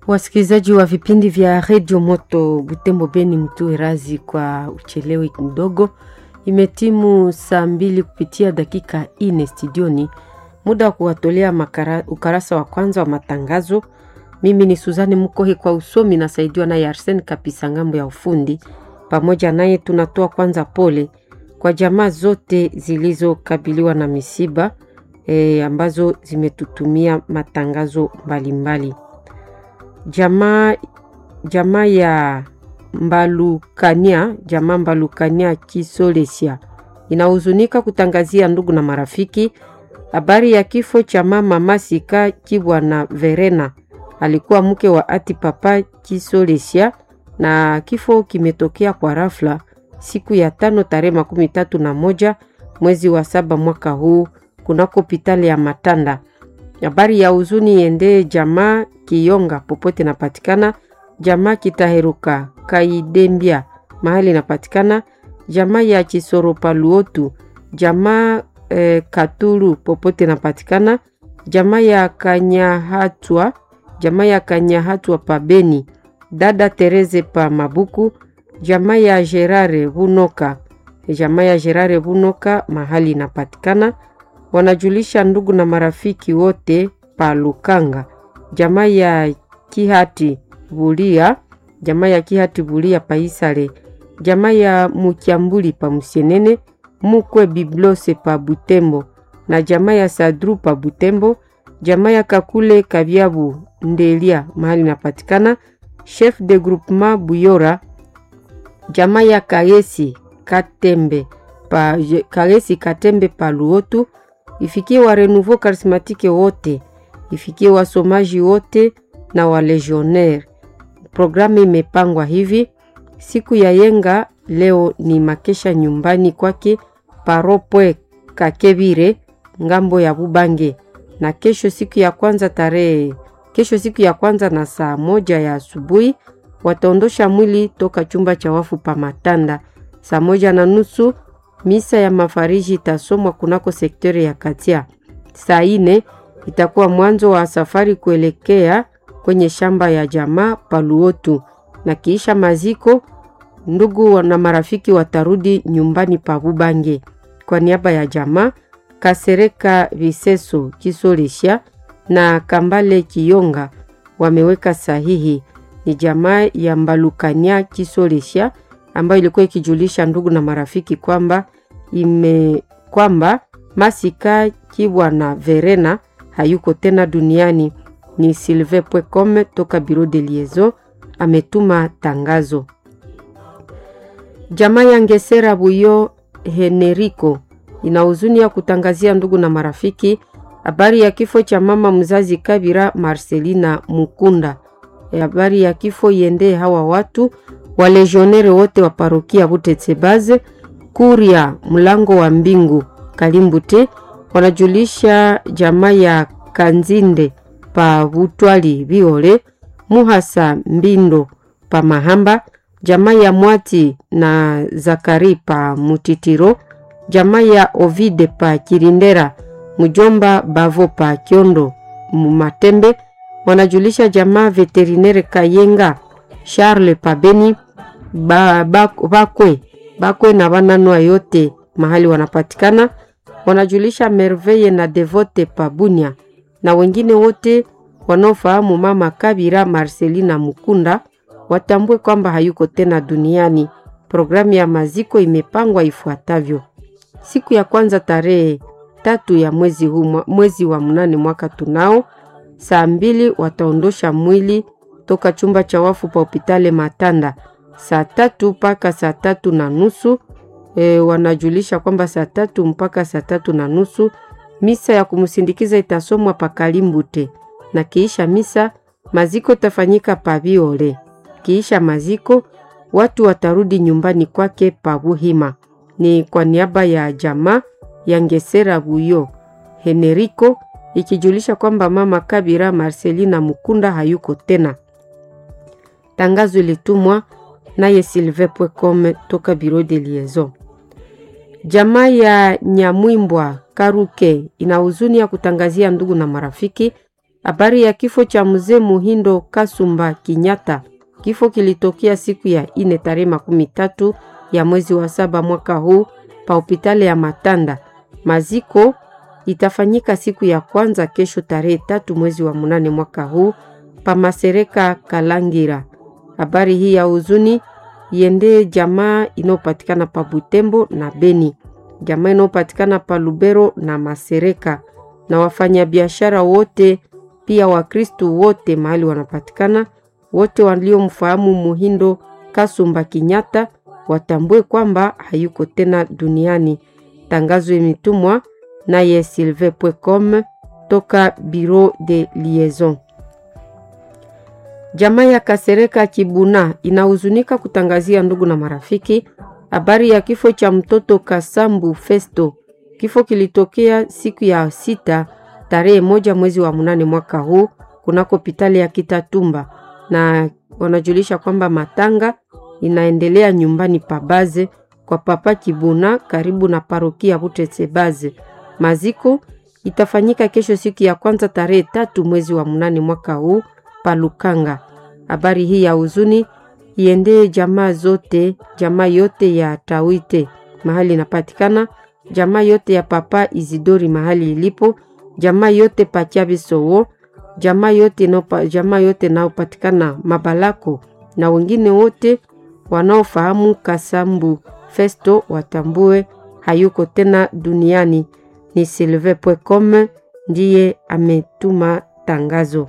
Wasikilizaji wa vipindi vya redio Moto Butembo Beni, mtue razi kwa uchelewe kidogo. Imetimu saa mbili kupitia dakika ine studioni, muda wa kuwatolea makara, ukarasa wa kwanza wa matangazo. Mimi ni Suzani Mukohe kwa usomi, nasaidiwa naye Arsen Kapisa ngambo ya ufundi. Pamoja naye tunatoa kwanza pole kwa jamaa zote zilizokabiliwa na misiba e, ambazo zimetutumia matangazo mbalimbali mbali. Jamaa jamaa ya Mbalukania jamaa Mbalukania Kisolesia inahuzunika kutangazia ndugu na marafiki habari ya kifo cha mama Masika Kibwana Verena, alikuwa mke wa ati papa Kisolesia, na kifo kimetokea kwa rafla siku ya tano tarehe makumi tatu na moja mwezi wa saba mwaka huu kunako hospitali ya Matanda. Habari ya huzuni iendee jamaa Kiyonga popote napatikana, jamaa Kitaheruka Kaidembia mahali napatikana, jamaa ya Chisoropa Luotu, jamaa eh, Katuru popote napatikana, jamaa ya Kanyahatwa, jamaa ya Kanyahatwa pa Beni, dada Tereze pa Mabuku, jamaa ya Gerare Bunoka, jamaa ya Gerare Bunoka mahali inapatikana wanajulisha ndugu na marafiki wote pa Lukanga, jamaa ya Kihati Bulia, jamaa ya Kihati Bulia pa Isale, jamaa ya Mukyambuli pa Musienene, mukwe Biblose pa Butembo na jamaa ya Sadru pa Butembo, jamaa ya Kakule Kabyabu Ndelia mahali napatikana, chef de groupement Buyora, jamaa ya Kagesi Katembe pa Kagesi Katembe pa Luotu ifikie wa Renouveau Charismatique wote, ifikie wasomaji wote na walegionnaire. Programu imepangwa hivi: siku ya yenga leo ni makesha nyumbani kwake paropwe Kakebire ngambo ya Bubange, na kesho siku ya kwanza tarehe kesho siku ya kwanza na saa moja ya asubuhi wataondosha mwili toka chumba cha wafu pa Matanda saa moja na nusu misa ya mafariji itasomwa kunako sekteri ya Katia. Saa ine itakuwa mwanzo wa safari kuelekea kwenye shamba ya jamaa Paluotu, na kiisha maziko, ndugu na marafiki watarudi nyumbani pa Bubange. Kwa niaba ya jamaa Kasereka Viseso Kisolisha na Kambale Kiyonga wameweka sahihi. Ni jamaa ya Mbalukania Kisolisha ambayo ilikuwa ikijulisha ndugu na marafiki kwamba ime kwamba Masika Kibwana Verena hayuko tena duniani. Ni Silve Pwecom toka Bureau de Liaison ametuma tangazo. Jamaa ya Ngesera Buyo Henerico ina huzuni ya kutangazia ndugu na marafiki habari ya kifo cha mama mzazi Kabira Marcelina Mukunda. Habari ya kifo iendee hawa watu walegionere wote wa parokia Butetsebaze Kuria mlango wa mbingu Kalimbute wanajulisha jamaa ya Kanzinde pa Butwali Biole Muhasa Mbindo pa Mahamba, jamaa ya Mwati na Zakari pa Mutitiro, jamaa ya Ovide pa Kirindera, mjomba Bavo pa Kiondo Mumatembe wanajulisha jamaa veterinere Kayenga Charles pa Beni ba, ba, bakwe bakwe na bananwa yote mahali wanapatikana, wanajulisha Merveille na Devote Pabunia na wengine wote wanaofahamu mama Kabira Marcelina Mukunda watambue kwamba hayuko tena duniani. Programu ya maziko imepangwa ifuatavyo: siku ya kwanza tarehe tatu ya mwezi huu, mwezi wa mnane mwaka tunao, saa mbili wataondosha mwili toka chumba cha wafu pa hopitale Matanda saa tatu mpaka saa tatu na nusu e, wanajulisha kwamba saa tatu mpaka saa tatu na nusu misa ya kumsindikiza itasomwa pa Kalimbute, na kiisha misa maziko itafanyika pa Biole. Kiisha maziko watu watarudi nyumbani kwake pa Buhima. Ni kwa niaba ya jamaa ya Ngesera Buyo Henerico ikijulisha kwamba mama Kabira Marcelina Mukunda hayuko tena. Tangazo ilitumwa naye Silve Pwecom toka Bureau de Liaison. Jamaa ya Nyamwimbwa Karuke ina huzuni ya kutangazia ndugu na marafiki Habari ya kifo cha mzee Muhindo Kasumba Kinyata. Kifo kilitokea siku ya ine tarehe makumi tatu ya mwezi wa saba mwaka huu pa hospitali ya Matanda. Maziko itafanyika siku ya kwanza kesho tarehe tatu mwezi wa munane mwaka huu pa Masereka Kalangira. Habari hii ya huzuni iendee jamaa inayopatikana pa Butembo na Beni, jamaa inayopatikana pa Lubero na Masereka, na wafanyabiashara wote pia Wakristu wote mahali wanapatikana, wote waliomfahamu Muhindo Kasumba Kinyata watambue kwamba hayuko tena duniani. Tangazo imetumwa naye silve.com toka Bureau de Liaison. Jamaa ya Kasereka Kibuna inahuzunika kutangazia ndugu na marafiki habari ya kifo cha mtoto Kasambu Festo. Kifo kilitokea siku ya sita tarehe moja mwezi wa munane mwaka huu kunako hospitali ya Kitatumba, na wanajulisha kwamba matanga inaendelea nyumbani pabaze kwa papa Kibuna karibu na parokia Butetse Baze. Maziko itafanyika kesho siku ya kwanza tarehe tatu mwezi wa munane mwaka huu Palukanga. Habari hii ya huzuni iendee jamaa zote, jamaa yote ya Tawite mahali inapatikana, jamaa yote ya papa Izidori mahali ilipo, jamaa yote Pachabisowo, jamaa yote no, jamaa yote naopatikana Mabalako na wengine wote wanaofahamu Kasambu Festo watambue hayuko tena duniani. Ni silve.com ndiye ametuma tangazo.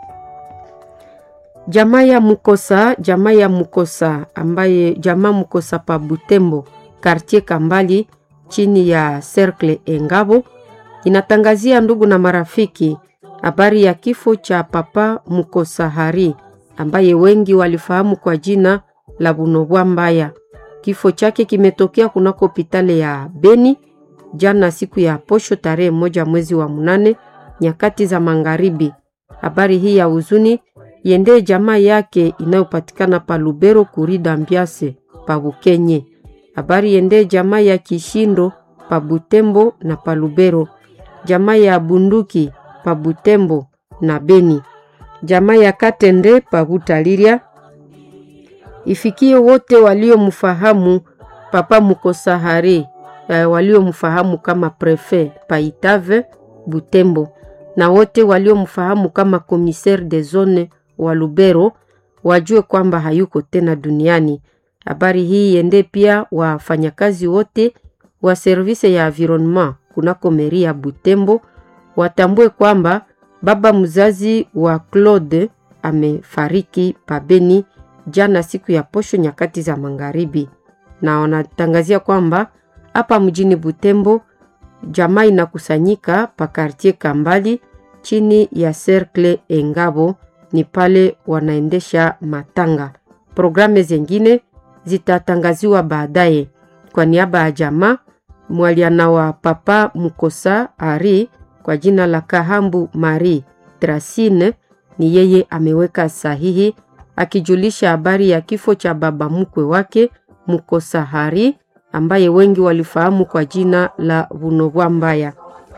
Jamaa ya Mukosa, jamaa ya Mukosa ambaye jamaa Mukosa pa Butembo, quartier Kambali chini ya Cercle Engabo inatangazia ndugu na marafiki habari ya kifo cha papa Mukosa Hari ambaye wengi walifahamu kwa jina la Bunobwa Mbaya. Kifo chake kimetokea kunako hospitali ya Beni jana siku ya posho tarehe moja mwezi wa munane nyakati za magharibi. Habari hii ya huzuni yendee jamaa yake inayopatikana pa Lubero kurida Mbiase pa Bukenye. Habari yendee jamaa ya Kishindo pa Butembo na pa Lubero, jamaa ya Bunduki pa Butembo na Beni, jamaa ya Katende pa Butaliria. Ifikie wote waliomfahamu papa Mukosahari, eh, waliomfahamu kama prefe pa Itave Butembo na wote waliomfahamu kama commissaire de zone wa Lubero wajue kwamba hayuko tena duniani. Habari hii iende pia wafanyakazi wote wa service ya environnement kunako meri ya Butembo watambue kwamba baba mzazi wa Claude amefariki pabeni jana siku ya posho nyakati za magharibi, na wanatangazia kwamba hapa mjini Butembo jamaa inakusanyika pa kartier Kambali chini ya Cercle Engabo ni pale wanaendesha matanga. Programu zingine zitatangaziwa baadaye. Kwa niaba ya jamaa mwaliana wa papa Mukosa Ari kwa jina la Kahambu Marie Trasine, ni yeye ameweka sahihi akijulisha habari ya kifo cha baba mkwe wake Mukosa Hari ambaye wengi walifahamu kwa jina la Bunobwa Mbaya.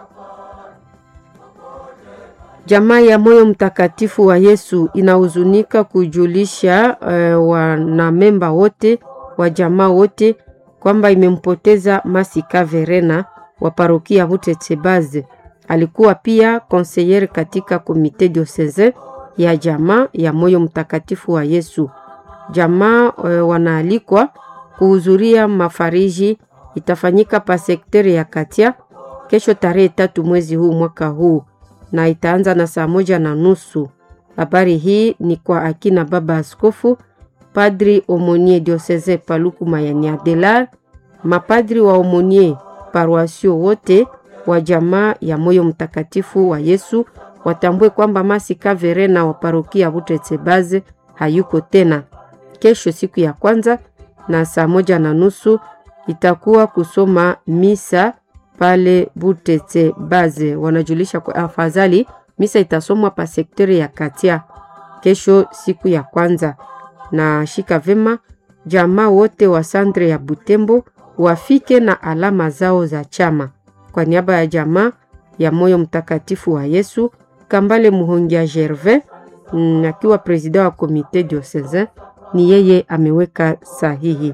Jamaa ya Moyo Mtakatifu wa Yesu inahuzunika kujulisha uh, wanamemba wote wa jamaa wote kwamba imempoteza Masika Verena wa parokia Butetsebaze. Alikuwa pia konseyere katika komite diocese ya jamaa ya Moyo Mtakatifu wa Yesu. Jamaa uh, wanaalikwa kuhudhuria mafariji itafanyika pa sekteri ya Katia kesho tarehe tatu mwezi huu mwaka huu na itaanza na saa moja na nusu. Habari hii ni kwa akina baba askofu, padri omonie dioseze Paluku Mayani Adelar, mapadri wa omonie paroasio wote wa jamaa ya Moyo Mtakatifu wa Yesu watambue kwamba Masika Verena wa parokia Butetsebaze hayuko tena. Kesho siku ya kwanza na saa moja na nusu itakuwa kusoma misa pale Butete Baze. Wanajulisha kwa afadhali misa itasomwa pa sekteri ya Katia kesho siku ya kwanza. Na shika vema jamaa wote wa sandre ya Butembo wafike na alama zao za chama. Kwa niaba ya jamaa ya Moyo Mtakatifu wa Yesu Kambale Muhongia Gervais mm, akiwa president wa komite diocesain ni yeye ameweka sahihi.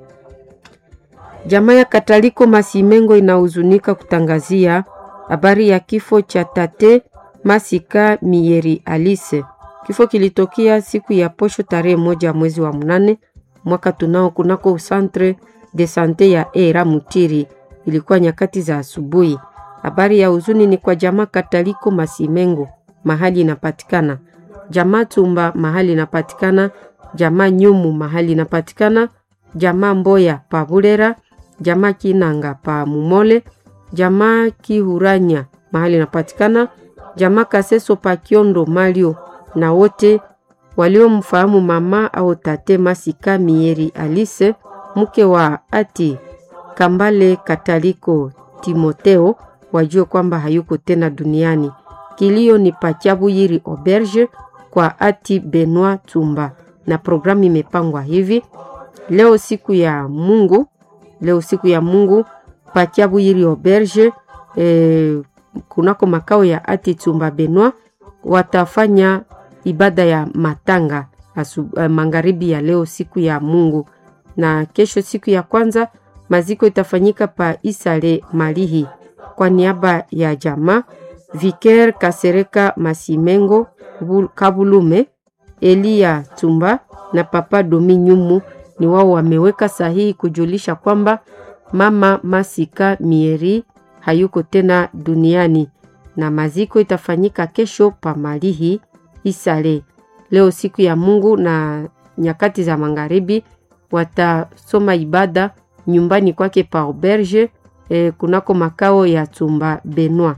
Jamaa ya Kataliko Masimengo inahuzunika kutangazia habari ya kifo cha tate Masika Mieri Alice. Kifo kilitokea siku ya posho tarehe moja mwezi wa mnane mwaka tunao kunako centre de sante ya Era Mutiri. Ilikuwa nyakati za asubuhi. Habari ya huzuni ni kwa jamaa Kataliko Masimengo mahali inapatikana, jamaa Tumba mahali inapatikana, jamaa Nyumu mahali inapatikana, jamaa Mboya pa Bulera, jamaa Kinanga pa Mumole, jamaa Kihuranya mahali inapatikana, jamaa Kaseso pa Kiondo Malio, na wote waliomfahamu mama au tate Masika Mieri Alice mke wa ati Kambale Kataliko Timoteo wajue kwamba hayuko tena duniani. Kilio ni Pachabuyiri Auberge kwa ati Benoit Tumba, na programu imepangwa hivi: leo siku ya Mungu, leo siku ya Mungu Pachabuyiri Auberge eh, kunako makao ya ati Tumba Benoit watafanya ibada ya matanga asu, uh, magharibi ya leo siku ya Mungu, na kesho siku ya kwanza maziko itafanyika pa Isale Malihi kwa niaba ya jamaa Viker Kasereka Masimengo Kabulume Elia Tumba na Papa Domi Nyumu ni wao wameweka sahihi kujulisha kwamba mama Masika Mieri hayuko tena duniani na maziko itafanyika kesho pa Malihi Isale leo siku ya Mungu na nyakati za magharibi watasoma ibada nyumbani kwake pa auberge eh, kunako makao ya Tumba Benoit.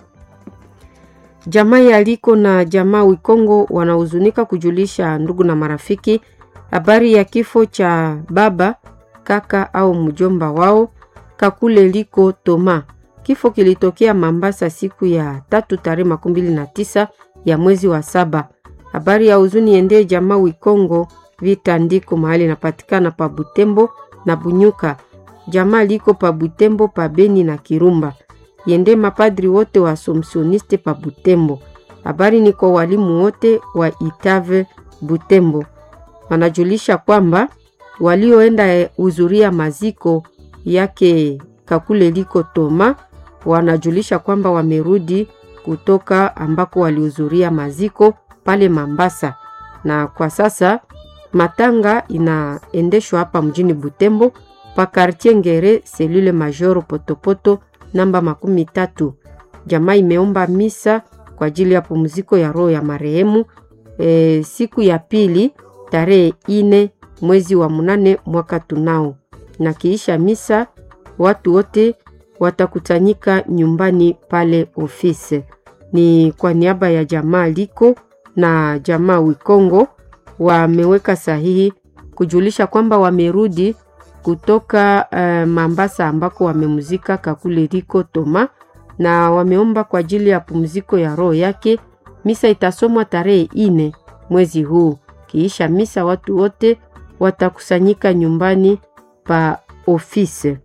Jamaa ya Liko na jamaa Wikongo wanahuzunika kujulisha ndugu na marafiki habari ya kifo cha baba kaka au mjomba wao Kakule Liko Toma. Kifo kilitokea Mambasa siku ya tatu tarehe makumi mbili na tisa ya mwezi wa saba. Habari ya huzuni ende jamaa Wikongo vita ndiko mahali inapatikana pa Butembo na Bunyuka. Jamaa liko pa Butembo pa Beni na Kirumba. Yende mapadri wote wa Assumptioniste pa Butembo. Habari ni kwa walimu wote wa Itave Butembo. Wanajulisha kwamba walioenda huzuria maziko yake Kakule liko Toma wanajulisha kwamba wamerudi kutoka ambako walihudhuria maziko pale Mambasa, na kwa sasa matanga inaendeshwa hapa mjini Butembo pa quartier Ngere selule majoro Potopoto namba makumi tatu. Jamaa imeomba misa kwa ajili ya pumziko ya roho ya marehemu e, siku ya pili tarehe ine mwezi wa munane mwaka tunao, na kiisha misa watu wote watakutanyika nyumbani pale ofisi. Ni kwa niaba ya jamaa liko na jamaa Wikongo wameweka sahihi kujulisha kwamba wamerudi kutoka uh, Mambasa ambako wamemuzika Kakule liko Toma na wameomba kwa ajili ya pumziko ya roho yake. Misa itasomwa tarehe ine mwezi huu. Kiisha misa watu wote watakusanyika nyumbani pa ofisi.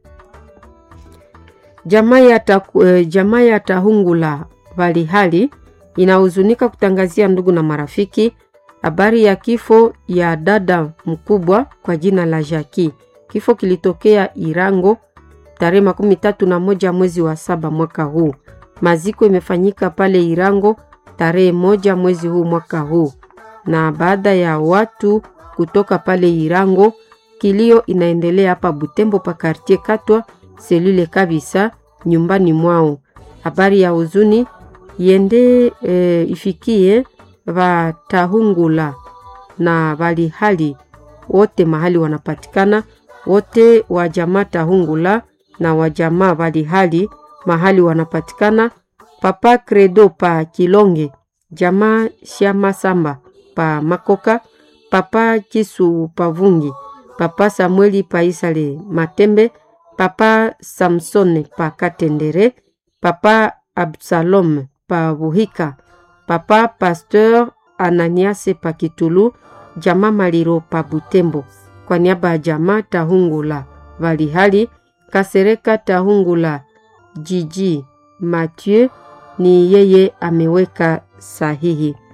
Jamaa ya uh, jamaa ya Tahungula Valihali inahuzunika kutangazia ndugu na marafiki habari ya kifo ya dada mkubwa kwa jina la Jaki. Kifo kilitokea Irango tarehe makumi tatu na moja mwezi wa saba mwaka huu. Maziko imefanyika pale Irango tarehe moja mwezi huu mwaka huu, na baada ya watu kutoka pale Irango, kilio inaendelea hapa Butembo pa kartie Katwa selule kabisa nyumbani mwao. Habari ya huzuni yende e, ifikie Vatahungula na Valihali wote mahali wanapatikana wote wa jamaa Tahungula na wa jamaa Valihali mahali wanapatikana. Papa Credo pa Kilonge, jamaa Shama Samba pa Makoka, papa Kisu pa Vungi, papa Samueli pa Isale Matembe, papa Samsone pa Katendere, papa Absalom pa Buhika, papa Pasteur Ananiase pa Kitulu, jamaa Maliro pa Butembo. Kwa niaba ya jamaa Tahungula Valihali Kasereka Tahungula Jiji Mathieu ni yeye ameweka sahihi.